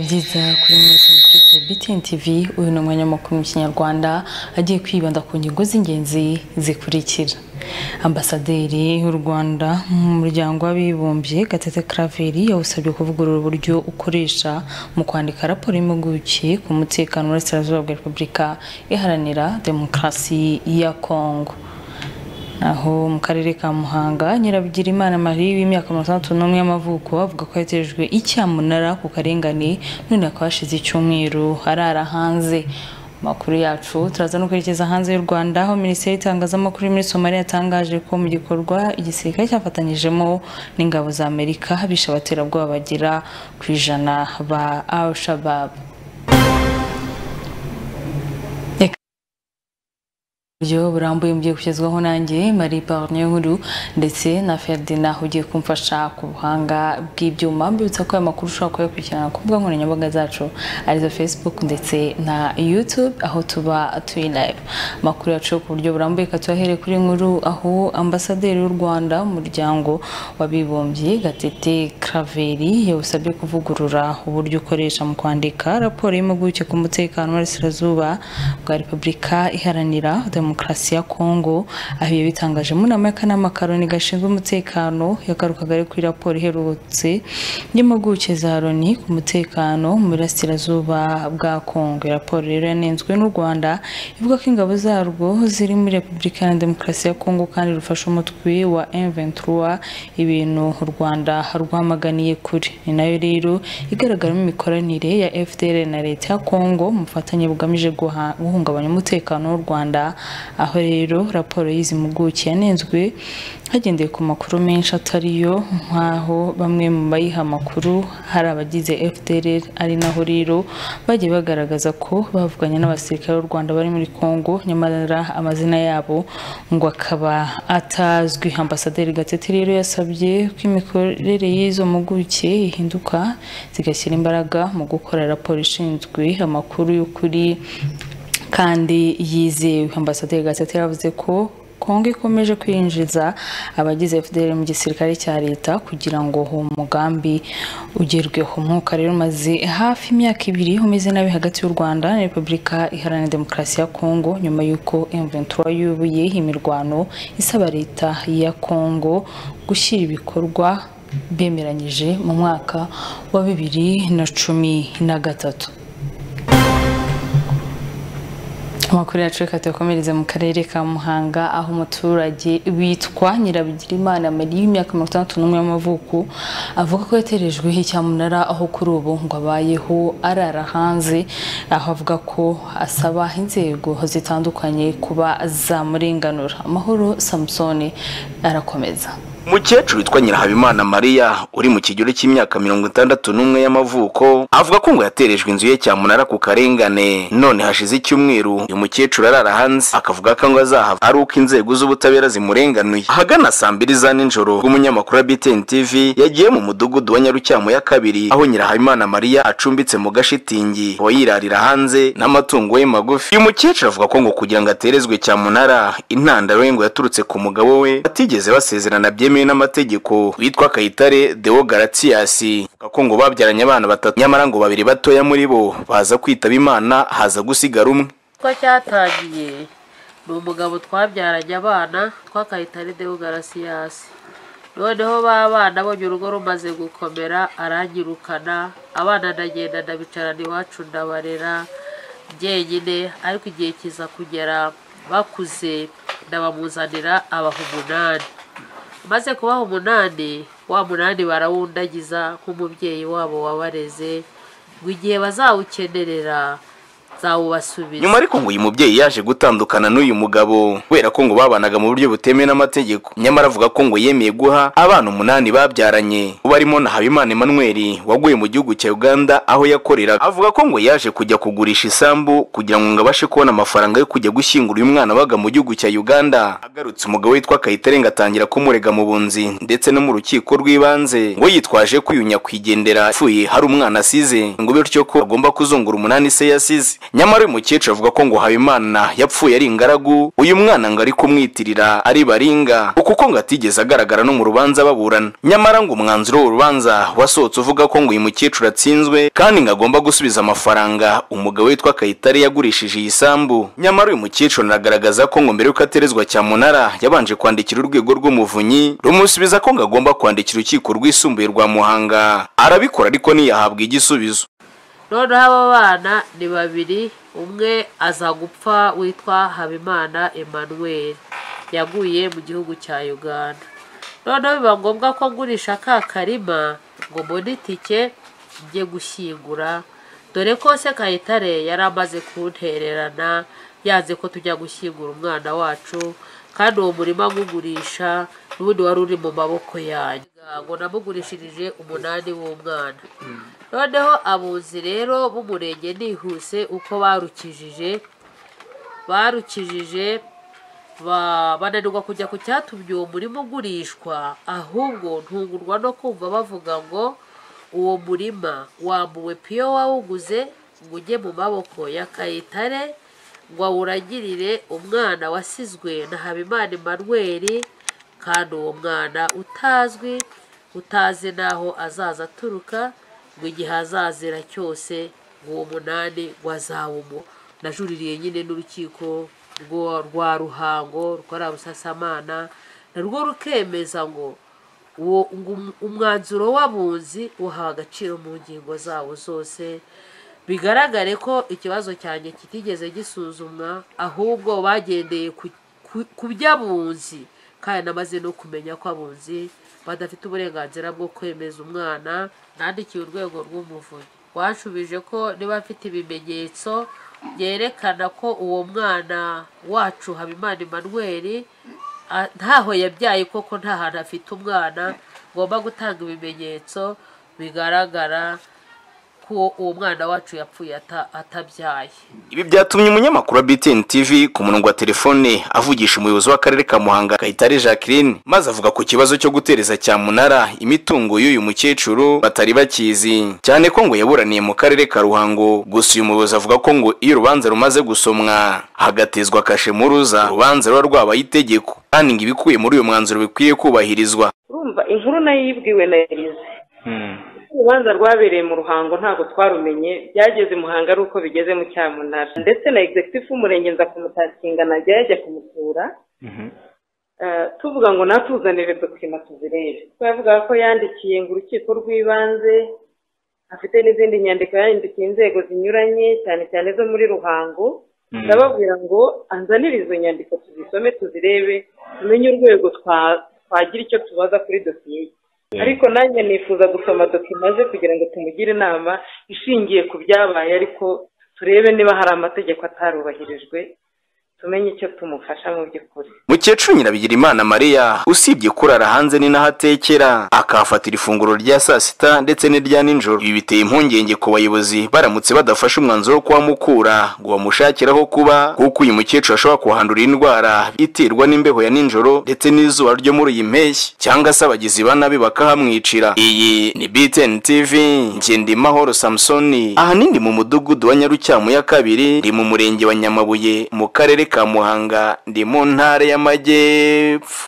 byiza kuri mwese mukurikiye BTN TV uyu ni umwanya w'amakuru mu kinyarwanda agiye kwibanda ku ngingo z'ingenzi zikurikira ambasaderi w'u rwanda mu muryango w'abibumbye gatete Claver yawusabye kuvugurura uburyo ukoresha mu kwandika raporo y'impuguke ku mutekano w'uburasirazuba bwa repubulika iharanira demokarasi ya kongo aho mu karere ka muhanga nyirabigirimana marie w'imyaka mirongo itandatu n'umwe y'amavuko avuga ko yaterejwe icyamunara ku karengane none akaba hashize icyumweru arara hanze makuru yacu turaza no kwerekeza hanze y'u rwanda aho minisiteri y'itangazamakuru muri somaliya yatangaje ko mu gikorwa igisirikare cyafatanyijemo n'ingabo za amerika bishe abaterabwoba bagera ku ijana ba al shabab buryo burambuye mugiye kugezwaho nanjye Marie Barnier Nkuru ndetse na Ferdinand ugiye kumfasha ku buhanga bw'ibyuma mbibutsa ko aya makuru ushobora kuyakurikirana ku mbuga nkoranyambaga zacu arizo Facebook ndetse na YouTube aho tuba turi live amakuru yacu ku buryo burambuye katuyahere kuri nkuru aho ambasaderi w'u Rwanda umuryango w'abibumbye Gatete Claver yawusabye kuvugurura uburyo ukoresha mu kwandika raporo y'impuguke ku mutekano w'Iburasirazuba bwa Repubulika iharanira demokarasi ya kongo aho ibyo bitangaje mu nama y'akanama karoni gashinzwe umutekano yagarukaga ari kuri raporo iherutse y'impuguke za loni ku mutekano mu burasirazuba bwa kongo iyo raporo rero yanenzwe n'u rwanda ivuga ko ingabo zarwo ziri muri repubulika iharanira demokarasi ya kongo kandi rufasha umutwe wa m23 ibintu u rwanda rwamaganiye kure ni nayo rero igaragaramo imikoranire ya fdr na leta ya kongo mu bufatanye bugamije guhungabanya umutekano w'u rwanda aho rero raporo y'izi mpuguke yanenzwe hagendeye ku makuru menshi atariyo nk'aho bamwe mu bayiha amakuru hari abagize fdr ari naho rero bagiye bagaragaza ko bavuganye n'abasirikare b'u rwanda bari muri congo nyamara amazina yabo ngo akaba atazwi ambasaderi gatete rero yasabye ko imikorere y'izo mpuguke ihinduka zigashyira imbaraga mu gukora raporo ishinzwe amakuru y'ukuri kandi yizewe ambasaderi gatete yavuze ko kongo ikomeje kwinjiza abagize fdr mu gisirikare cya leta kugira ngo uwo mugambi ugerweho umwuka rero umaze hafi imyaka ibiri umeze nabi hagati y'u rwanda na repubulika iharanira demokarasi ya kongo nyuma y'uko m23 yubuye imirwano isaba leta ya kongo gushyira ibikorwa bemeranyije mu mwaka wa bibiri na cumi na gatatu amakuru yacu reka tuyakomereze mu karere ka muhanga aho umuturage witwa nyirabigirimana marie y'imyaka mirongo itandatu n'umwe y'amavuko avuga ko yaterejweho icyamunara aho kuri ubu ngo abayeho arara hanze aho avuga ko asaba inzego zitandukanye kuba zamurenganura amahoro samusoni arakomeza umukecuru witwa nyirahabimana mariya uri mu kigero cy'imyaka mirongo itandatu n'umwe y'amavuko avuga ko ngo yaterejwe inzu ye cyamunara ku karengane none hashize icyumweru uyu mukecuru arara hanze akavuga ko ngo azahava ari uko inzego z'ubutabera zimurenganuye ahagana saa mbiri za nijoro bw'umunyamakuru wa btn tv yagiye mu mudugudu wa nyarucyamo ya kabiri aho nyirahabimana mariya acumbitse mu gashitingi akaba yirarira hanze n'amatungo ye magufi uyu mukecuru avuga ko ngo kugira ngo aterezwe cyamunara intandaro ye ngo yaturutse ku mugabo we batigeze basezerana byemewe n'amategeko witwa kayitare deo garatiyasi ko ngo babyaranye abana batatu nyamara ngo babiri batoya muri bo baza kwitaba imana haza gusigara umwe ko cyatangiye ni umugabo twabyaranye abana twa kayitare deo garatiyasi noneho ba bana bonye urugo rumaze gukomera aranyirukana abana ndagenda ndabicarana iwacu ndabarera njyenyine ariko igihe kiza kugera bakuze ndabamuzanira abaha umunani maze kubaha umunani wa munani barawundagiza nk'umubyeyi wabo wabareze ngo igihe bazawukenerera zawubasubiza nyuma ariko ngo uyu mubyeyi yaje gutandukana n'uyu mugabo kubera ko ngo babanaga mu buryo butemewe n'amategeko nyamara avuga ko ngo yemeye guha abana umunani babyaranye barimo na habimana emmanuel waguye mu gihugu cya uganda aho yakoreraga avuga ko ngo yaje kujya kugurisha isambu kugira ngo abashe kubona amafaranga yo kujya gushyingura uyu mwana wabaga mu gihugu cya uganda agarutse umugabo witwa kayitare ngo atangira kumurega mu bunzi ndetse no mu rukiko rw'ibanze ngo yitwaje kwiyunya kwigendera apfuye hari umwana asize ngo bityo ko agomba kuzungura umunani se yasize nyamara uyu mukecuru avuga ko ngo habimana yapfuye ari ingaragu uyu mwana ngo ari kumwitirira ari baringa kuko ngo atigeze agaragara no mu rubanza baburana nyamara ngo umwanzuro w'urubanza wasohotse uvuga ko ngo uyu mukecuru atsinzwe kandi ngo agomba gusubiza amafaranga umugabo witwa kayitare yagurishije iyi sambu nyamara uyu mukecuru anagaragaza ko ngo mbere y'uko aterezwa cyamunara yabanje kwandikira urwego rw'umuvunyi rumusubiza ko ngo agomba kwandikira urukiko rwisumbuye rwa muhanga arabikora ariko ntiyahabwa igisubizo noneho aba bana ni babiri umwe aza gupfa witwa habimana emmanuel yaguye mu gihugu cya uganda noneho biba ngombwa ko ngurisha ka karima ngo mbone itike njye gushyingura dore ko se kayitare yari amaze kuntererana yanze ko tujya gushyingura umwana wacu kandi uwo murima ngugurisha n'ubundi wari uri mu maboko yanyu ngo namugurishirije umunani w'umwana noneho abunzi rero b'umurenge nihuse uko barukijije barukijije ba- bananirwa kujya ku cyatumye uwo murima ugurishwa ahubwo ntungurwa no kumva bavuga ngo uwo murima wambuwe piyo wawuguze ngo ujye mu maboko ya kayitare ngo awuragirire umwana wasizwe na habimana emanuweli kandi uwo mwana utazwi utazi n'aho azaza aturuka ngo igihe azazira cyose ngo uwo munani wazawumu najuririye nyine n'urukiko rwo- rwa ruhango rwa rusasamana narwo rukemeza ngo uwo ngo um- umwanzuro w'abunzi uhawe agaciro mu ngingo zawo zose bigaragare ko ikibazo cyanjye kitigeze gisuzumwa ahubwo bagendeye ku- ku- ku by'abunzi kandi namaze no kumenya ko abunzi badafite uburenganzira bwo kwemeza umwana nandikiye urwego rw'umuvunyi wanshubije ko niba afite ibimenyetso byerekana ko uwo mwana wacu habimana emmanuel a- ntaho yabyaye koko nta hantu afite umwana ngomba gutanga ibimenyetso bigaragara ko uwo mwana wacu yapfuye ata- atabyaye ibi byatumye umunyamakuru wa btn tv ku murongo wa telefone avugisha umuyobozi w'akarere ka muhanga kayitare jacqueline maze avuga ku kibazo cyo gutereza cyamunara imitungo y'uyu mukecuru batari bakizi cyane ko ngo yaburaniye mu karere ka ruhango gusa uyu muyobozi avuga ko ngo iyo urubanza rumaze gusomwa hagatezwa kashe muruza urubanza ruba rwabaye itegeko kandi ngo ibikuye muri uyu mwanzuro bikwiye kubahirizwa urumva inkuru nayo yibwiwe na elize urubanza rwabereye mu ruhango ntabwo twarumenye byageze i muhanga ari uko bigeze mu cyamunara ndetse na executive w'umurenge nza kumutakinga najya yajya kumutura Eh, tuvuga ngo natuzanire dokima tuzirebe kuko yavugaga ko yandikiye ngo urukiko rw'ibanze afite n'izindi nyandiko yandikiye inzego zinyuranye cyane cyane zo muri ruhango ndababwira ngo anzanire izo nyandiko tuzisome tuzirebe tumenye urwego twa- twagira icyo tubaza kuri dosiye ye ariko nanjye nifuza gusoma dokima ze kugira ngo tumugire inama ishingiye ku byabaye ariko turebe niba hari amategeko atarubahirijwe tumenye icyo tumufasha mu by'ukuri mukecuru nyirabigirimana mariya usibye kurara hanze ni naho atekera akahafatira ifunguro rya saa sita ndetse n'irya nijoro ibi biteye impungenge ku bayobozi baramutse badafashe umwanzuro wo kuhamukura ngo bamushakiraho kuba kuko uyu mukecuru ashobora kuhandura indwara iterwa n'imbeho ya nijoro ndetse n'izuba ryo muri iyi mpeshyi cyangwa se abagizi ba nabi bakahamwicira iyi ni btn tv ngendimahoro samusoni ahanini mu mudugudu wa nyarukyamu ya kabiri ndi mu murenge wa nyamabuye mu karere ka muhanga ndi mu ntara y'amajyepfo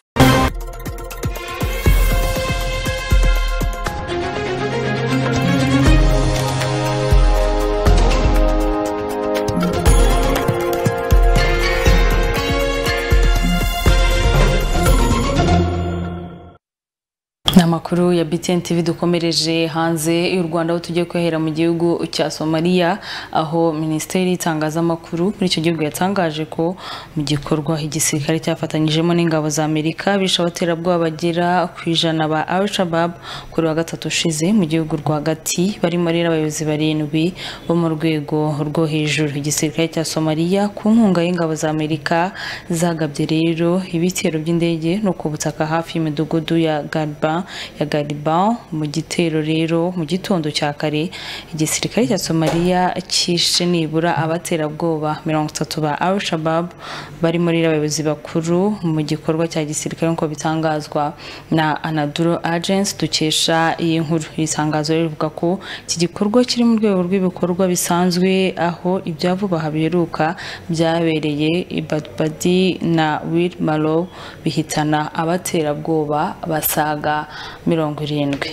ni amakuru ya BTN TV dukomereje hanze y'u Rwanda aho tugiye kwihera mu gihugu cya Somalia aho minisiteri y'itangazamakuru muri icyo gihugu yatangaje ko mu gikorwa igisirikare cyafatanyijemo n'ingabo za Amerika bishe abaterabwoba bagera ku ijana ba Al Shabaab kuri wa gatatu ushize mu gihugu rwagati barimo rero abayobozi barindwi bo mu rwego rwo hejuru igisirikare cya Somalia ku nkunga y'ingabo za Amerika zagabye rero ibitero by'indege no ku butaka hafi y'imidugudu ya Garba ya Gariban mu gitero rero mu gitondo cya kare igisirikare cya Somalia cyishe nibura abaterabwoba mirongo itatu ba Al Shabab bari muri abayobozi bakuru mu gikorwa cya gisirikare nk'uko bitangazwa na Anadolu Agency dukesha iyi nkuru iri tangazo rivuga ko iki gikorwa kiri mu rwego rw'ibikorwa bisanzwe aho ibya vuba aha biheruka byabereye i Badbadi na Wil Malo bihitana abaterabwoba basaga mirongo irindwi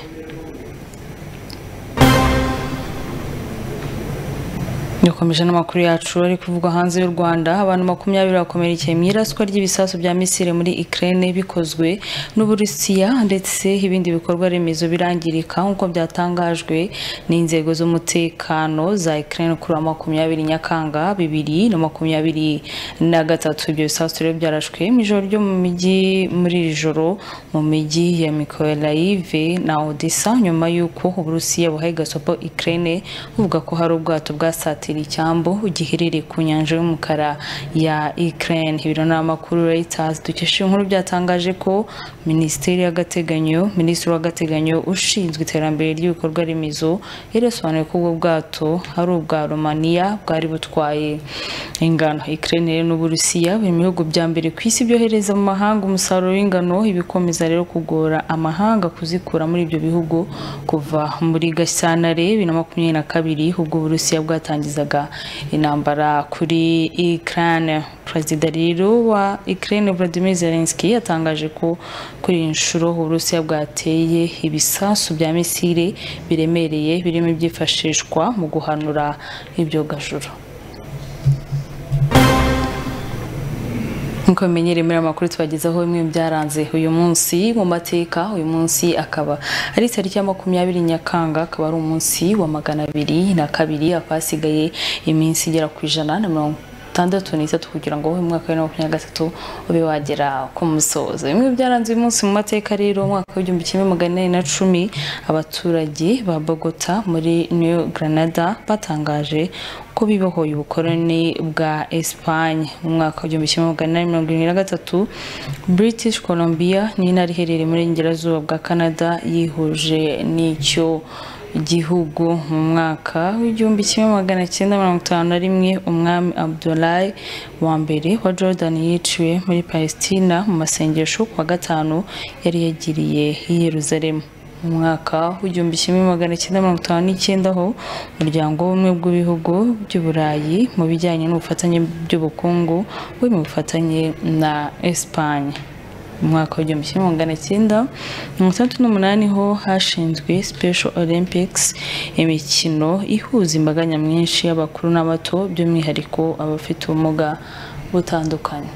dukomeje n'amakuru yacu ari kuvugwa hanze y'u rwanda abantu makumyabiri bakomerekeye mu iraswa ry'ibisasu bya misiri muri ukraine bikozwe n'uburusiya ndetse ibindi bikorwa remezo birangirika nk'uko byatangajwe n'inzego z'umutekano za ukraine kuri wa makumyabiri nyakanga bibiri na makumyabiri na gatatu ibyo bisasu rero byarashwe mu ijoro ryo mu mijyi muri iri joro mu mijyi ya mikolayive na odessa nyuma y'uko uburusiya buhaye gasopo ukraine buvuga ko hari ubwato bwasatiriye icyambu giherereye ku nyanja y'umukara ya Ukraine ibiro n'amakuru Reuters dukesha inkuru byatangaje ko minisiteri y'agateganyo minisitiri w'agateganyo ushinzwe iterambere ry'ibikorwa remezo yaresobanuye ko ubwo bwato ari ubwa Romania bwari butwaye ingano Ukraine rero n'Uburusiya biri mu bihugu bya mbere ku isi byohereza mu mahanga umusaruro w'ingano ibikomeza rero kugora amahanga kuzikura muri ibyo bihugu kuva muri Gashyantare bibiri na makumyabiri na kabiri ubwo Uburusiya bwatangizaga intambara kuri Ukraine perezida rero wa Ukraine Volodymyr Zelensky yatangaje ko kuri iyi nshuro Uburusiya bwateye ibisasu bya misile biremereye birimo ibyifashishwa mu guhanura ibyogajuru nkuko bimenyereye muri aya makuru tubagezaho bimwe byaranze uyu munsi mu mateka uyu munsi akaba ari itariki ya makumyabiri nyakanga akaba ari umunsi wa magana abiri na kabiri akaba hasigaye iminsi igera ku ijana na mirongo itandatu n'itatu kugira ngo umwaka wa makumyabiri na gatatu ube wagera ku musozo bimwe byaranze uyu munsi mu mateka rero umwaka w'igihumbi kimwe magana inani na cumi abaturage ba bogota muri new granada batangaje ko bibohoye ubukoroni bwa Espagne mu mwaka w'igihumbi kimwe magana inani mirongo irindwi na gatatu British Columbia ni intara iherereye muri Ingerazuba bwa Canada yihuje n'icyo igihugu mu mwaka w'igihumbi kimwe magana cyenda mirongo itanu na rimwe umwami abdulayi wa mbere wa jordan yiciwe muri palesitina mu masengesho kuwa gatanu yari yagiriye i yeruzalemu mu mwaka w'igihumbi kimwe magana cyenda mirongo itanu n'icyenda ho umuryango w'ubumwe bw'ibihugu by'uburayi mu bijyanye n'ubufatanye by'ubukungu buri mu bufatanye na esipanye mu mwaka w'igihumbi kimwe magana cyenda mirongo itandatu n'umunani ho hashinzwe special olympics imikino ihuza imbaga nyamwinshi y'abakuru n'abato by'umwihariko abafite ubumuga butandukanye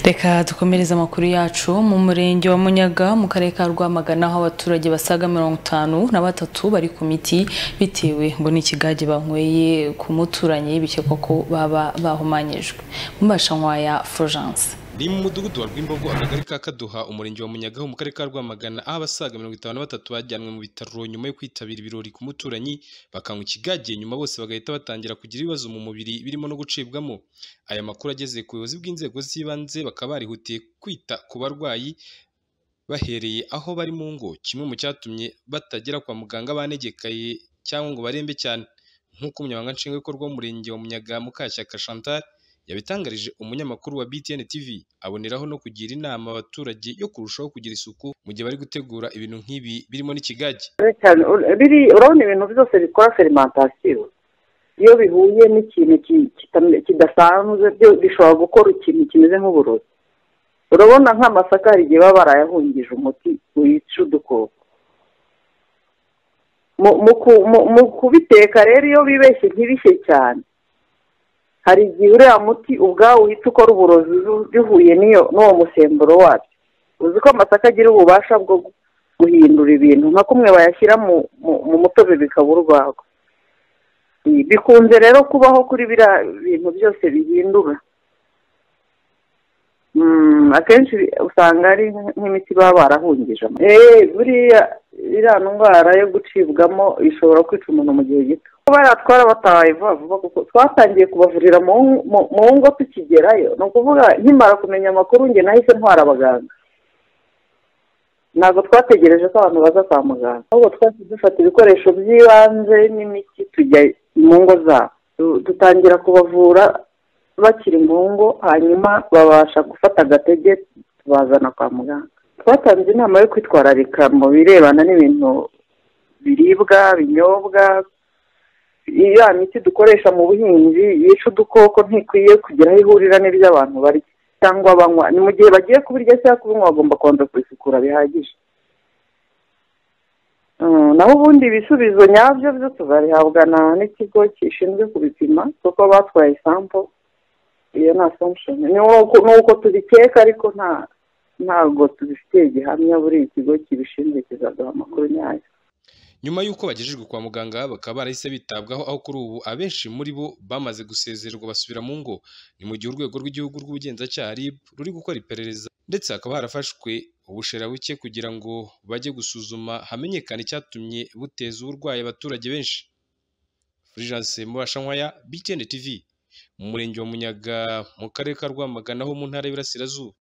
reka dukomereze amakuru yacu mu murenge wa munyaga mu karere ka rwamagana aho abaturage basaga mirongo itanu na batatu bari ku miti bitewe ngo n'ikigage banyweye ku muturanyi bikekwa ko baba bahumanyijwe mbashankwaya florence biri mu mudugudu wa rwimbogo akagari ka kaduha umurenge wa munyagaho mu karere ka rwamagana aho abasaga mirongo itanu na batatu bajyanwe mu bitaro nyuma yo kwitabira ibirori ku muturanyi bakanywa ikigagiye nyuma bose bagahita batangira kugira ibibazo mu mubiri birimo no gucibwamo aya makuru ageze ku buyobozi bw'inzego z'ibanze bakaba barihutiye kwita ku barwayi bahereye aho bari mu ngo kimwe mu cyatumye batagera kwa muganga banegekaye cyangwa ngo barembe cyane nk'uko umunyamabanga nshingwabikorwa w'umurenge wa munyaga mukashyaka chantal yabitangarije umunyamakuru wa BTN TV aboneraho no kugira inama abaturage yo kurushaho kugira isuku mu gihe bari gutegura ibintu nk'ibi birimo n'ikigage urabona ibintu byose bikora ferimantasiyo iyo bihuye n'ikintu kidasanzwe bishobora gukora ikintu kimeze nk'uburozi urabona nk'amasaka hari igihe baba barayahungije umuti wica udukoko mu kubiteka rero iyo bibeshye ntibishye cyane hari igihe uriya muti ubwawo uhita ukora uburozi bihuye n'uwo musemburo wabyo uzi ko amasaka agira ububasha bwo guhindura ibintu nka kumwe bayashyira mu mutobe bikaba urwagwa bikunze rero kubaho kuri biriya bintu byose bihindura akenshi usanga ari nk'imiti baba barahungije buriya iriya ndwara yo gucibwamo ishobora kwica umuntu mu gihe gito kuba twarabataye vuba vuba kuko twatangiye kubavurira mu ngo tukigerayo ni ukuvuga nkimara kumenya amakuru njye nahise ntwara abaganga ntabwo twategereje ko abantu baza kwa muganga ahubwo twahise dufata ibikoresho by'ibanze n'imiti tujya mu ngo zabo dutangira kubavura bakiri mu ngo hanyuma babasha gufata agatege tubazana kwa muganga twatanze inama yo kwitwararika mu birebana n'ibintu biribwa binyobwa iriya miti dukoresha mu buhinzi yica udukoko ntikwiye kugira aho ihurira n'iby'abantu barya cyangwa banywa ni mu gihe bagiye kubirya cyangwa kubinywa bagomba kubanza kubisukura bihagije naho ubundi ibisubizo nyabyo byo tuzabihabwa n'ikigo gishinzwe kubipima kuko batwaye isampo iyo ni asamushoni ni uko tubikeka ariko nta ntabwo tubifitiye gihamya buri ikigo kibishinzwe kizaduha amakuru nyayo nyuma y'uko bagejejwe kwa muganga bakaba barahise bitabwaho aho kuri ubu abenshi muri bo bamaze gusezererwa basubira mu ngo ni mu gihe urwego rw'igihugu rw'ubugenzacyaha rib ruri gukora iperereza ndetse hakaba harafashwe ubusherabuke kugira ngo bajye gusuzuma hamenyekane icyatumye buteza uburwayi abaturage benshi fulgence mubashankwaya btn tv mu murenge wa munyaga mu karere ka rwamagana ho mu ntara y'Iburasirazuba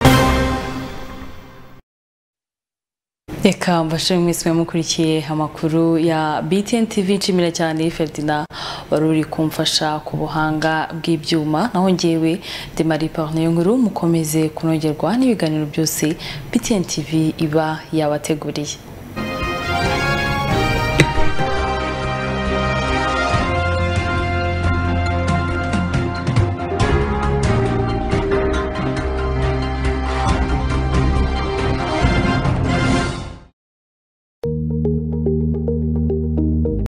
reka mbashimwe mwese mukurikiye amakuru ya BTN TV nshimira cyane Ferdinand wari uri kumfasha ku buhanga bw'ibyuma naho ngewe ndi Marie Parne nkuru mukomeze kunogerwa n'ibiganiro byose BTN TV iba yabateguriye